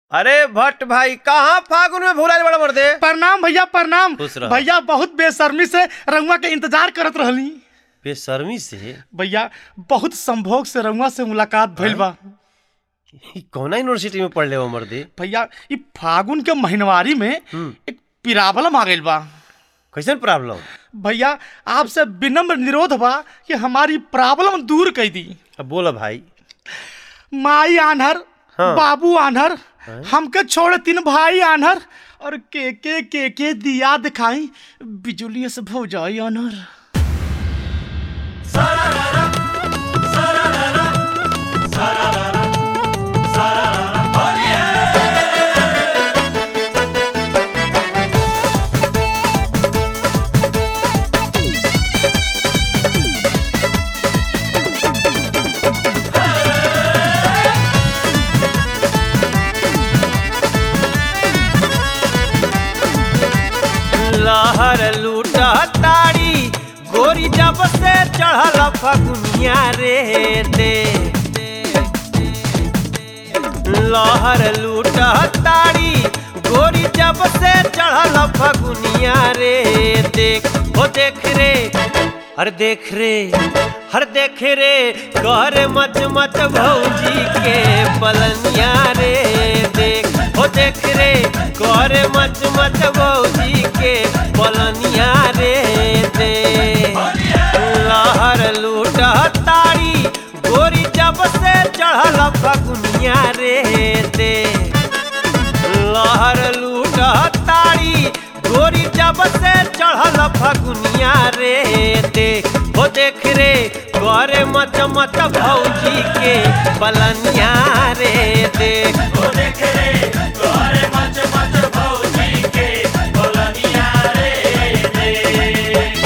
अरे भट्ट भाई कहाँ फागुन में भूलाइल बड़ा मर्दे प्रणाम भैया प्रणाम खुश रह। भैया बहुत बेशर्मी से रंगवा के इंतजार करत रहली बेशर्मी से भैया बहुत संभोग से रंगवा से मुलाकात भइल बा ई कौना यूनिवर्सिटी में पढ़ले हो मर्दे भैया ई फागुन के महीनवारी में हम्म। एक पिरावलम आ गइल बा कैसन प्रॉब्लम भैया आपसे विनम्र निरोध बा कि हमारी प्रॉब्लम दूर कर दी अब बोला भाई माई आन्हर हाँ। बाबू आन्हर हमके छोड़ तीन भाई आन्हर और के के के के दिया दिखाई बिजुली से भो जाई आन्हर लहर लूटा ताड़ी गोरी जब से चढ़ल फगुनिया रे दे लहर लूटा ताड़ी गोरी जब से चढ़ल फगुनिया रे देख हो देख रे हर देख रे हर देख रे कर मच मच भौजी के पलनिया रे देख हो देख रे कर मच मच भौजी के पलनिया रे दे लहर लूट ताड़ी गोरी जब से चढ़ल फगुनिया रे दे लहर लूट ताड़ी गोरी जब से चढ़ल फगुनिया रे देख हो देख रे करे मच मच भौजी के बलनिया रे देख हो देख रे करे मच मच भौजी के बलनिया रे देख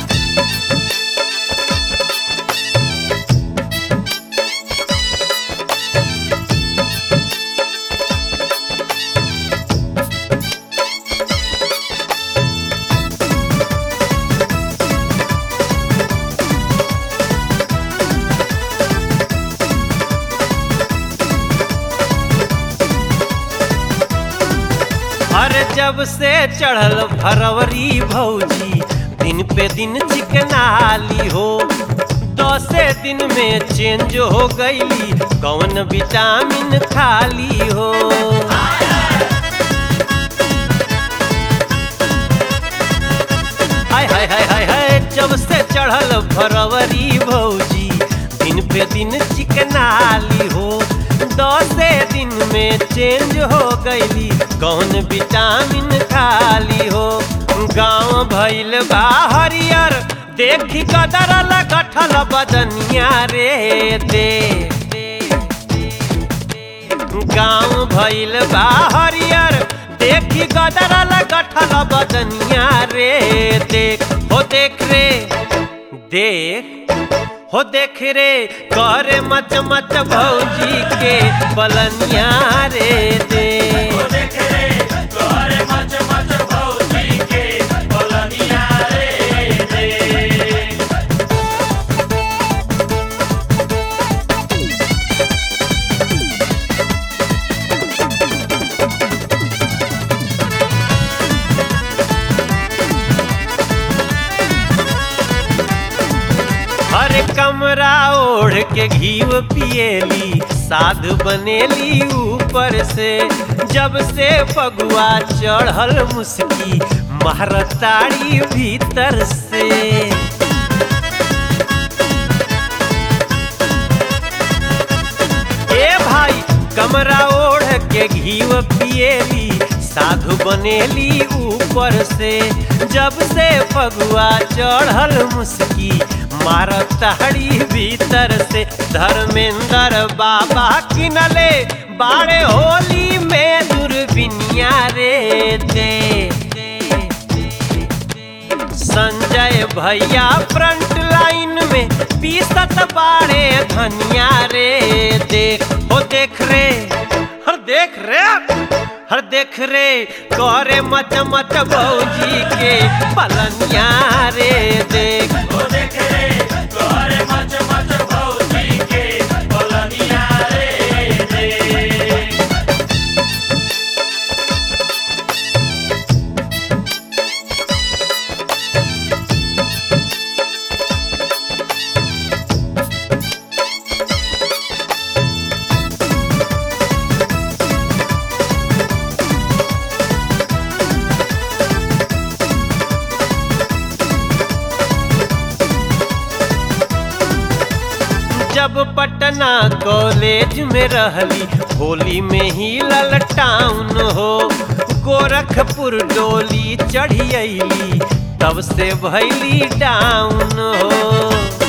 अरे जब से चढ़ल फरवरी भौजी दिन पे दिन चिकनाली हो दसे दिन में चेंज हो गईली कौन विटामिन खाली हो हाय हाय हाय हाय हाय जब से चढ़ल फरवरी भौजी दिन पे दिन चिकनाली हो दसे दिन में चेंज हो गईली कौन विटामिन खाली हो गांव भइल बा हरियर देखी कदरल गठल बदनिया रे दे गांव भइल बा हरियर देखी गदरल गठल बदनिया रे देख हो देख रे देख हो देख रे करे मच मच भौजी के बलनिया रे दे हो देख रे करे मच मच भौजी के बलनिया रे दे हर कमरा ओढ़ के घीव पिएली साध बनेली ऊपर से जब से पगुआ चढ़ल मुस्की महरताड़ी भीतर से ए भाई कमरा ओढ़ के घीव पिएली साधु बनेली ऊपर से जब से फगुआ चढ़ल मुस्की मारत ताड़ी भीतर से धर्मेंद्र बाबा किनले बाड़े होली में दूरबिनिया रे दे संजय भैया फ्रंट लाइन में पीसत बाड़े धनिया रे देख हो देख रे हर देख रे हर देख रे करे मच मच भौजी के पलनिया रे देख हो देख रे करे मच मच भौजी के पलनिया रे देख पटना कॉलेज में रहली होली में ही ललटाउन हो गोरखपुर डोली चढ़ी अली तब से भैली डाउन हो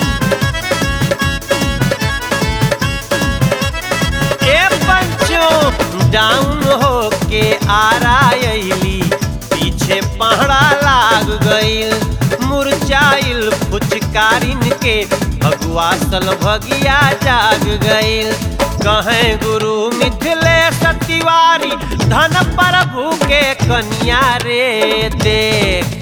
ए पंचो डाउन हो के आरा अली पीछे पहड़ा लाग गईल मुरझाइल फुचकारिन के भगुआ सल भगिया जाग गईल कहे गुरु मिथिलेश तिवारी धन प्रभु के कन्या रे देख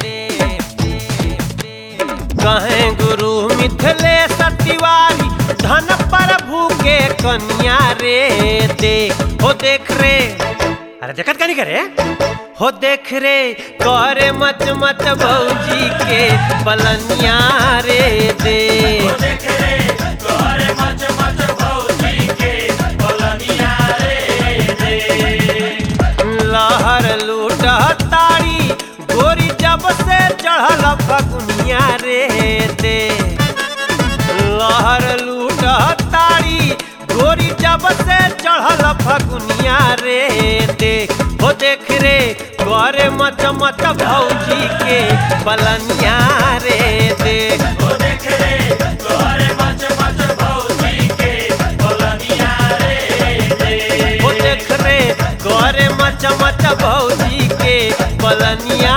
कहे गुरु मिथिलेश तिवारी धन प्रभु के कन्या रे दे हो देख रे अरे देखत का नहीं करे हो देख रे करे मच मच भौजी के पलनिया रे दे लहर लूट तारी गोरी जब से चढ़ल फगुनिया रे दे लहर लूट तारी गोरी जब से चढ़ल फगुनिया रे दे हो देख रे करे मच मच भौजी के पलनिया रे दे हो देख रे करे मच मच भौजी के पलनिया